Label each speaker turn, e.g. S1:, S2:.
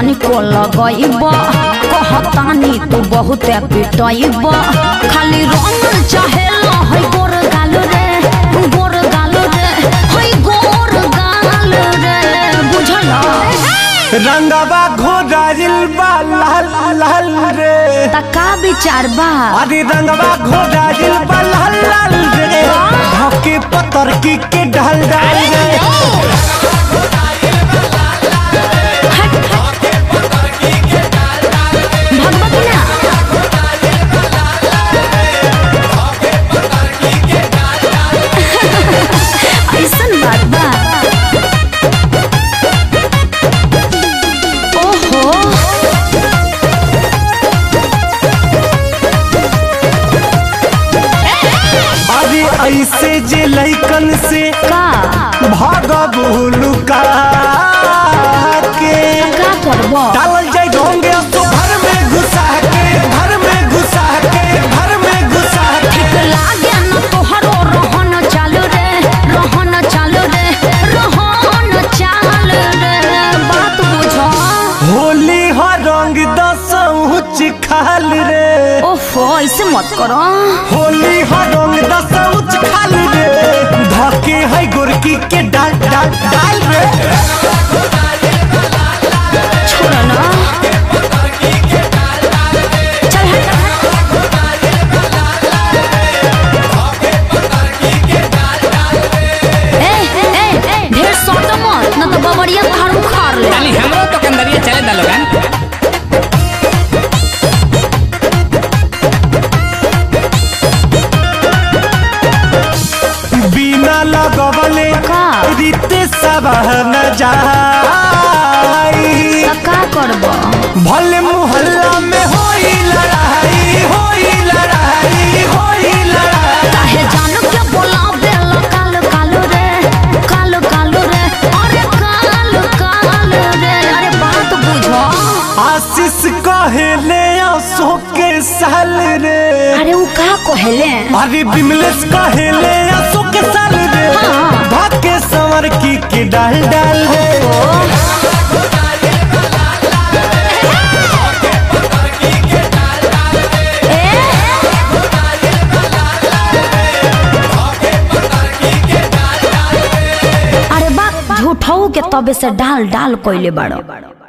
S1: तनिको लगइब कहतानी तू बहुत पिटइब खाली रंग चाहेला है गोर गाल रे गोर गाल रे है गोर गाल रे बुझल
S2: रंगवा घोड़ाइल बा लाल लाल रे
S1: त का विचार बा
S2: अरे रंगवा घोड़ाइल बा लाल लाल रे धके पतर की के ढल डाल रे
S1: भगवती ना ऐसन बात बा ओहो
S2: अरे ऐसे जे लइकन से
S1: का
S2: भागब लुका के
S1: का करबो
S2: डालल जाय ढोंगे तो घर में घुसा के घर में घुसा के घर में घुसा के
S1: लागे न तोहरो रहन चालू रे रहन चालू रे रहन चालू रे बात बुझो
S2: होली हो रंग दसौच खाल रे
S1: ओफो ऐसे मत करो
S2: होली हो रंग दसौच खाल रे धके है गोरकी के डाल डाल डाल रे
S1: छोड़ ना चल हट ए ए ए ढेर सोटो मत न तो बबरिया तोहार उखाड़ ले
S3: ताली हमरो तो कंदरिया चले दा लोगन
S2: बिना लगवले
S1: का?
S2: रीते सब न जाई
S1: त का करबो
S2: भले मोहल्ला में होई लड़ाई होई लड़ाई होई लड़ाई
S1: काहे जानू के बोलावे ला काल काल रे काल काल रे अरे काल काल रे अरे बात बुझो
S2: आशीष कहेले आंसू के साल रे
S1: अरे उ का कहले
S2: अरे बिमलेश कहेले आंसू के साल रे
S1: हाँ।
S2: भाके संवर की के डाल डाल रे
S1: अरे बात झूठऊ के तबे से डाल डाल कोइले बाड़ो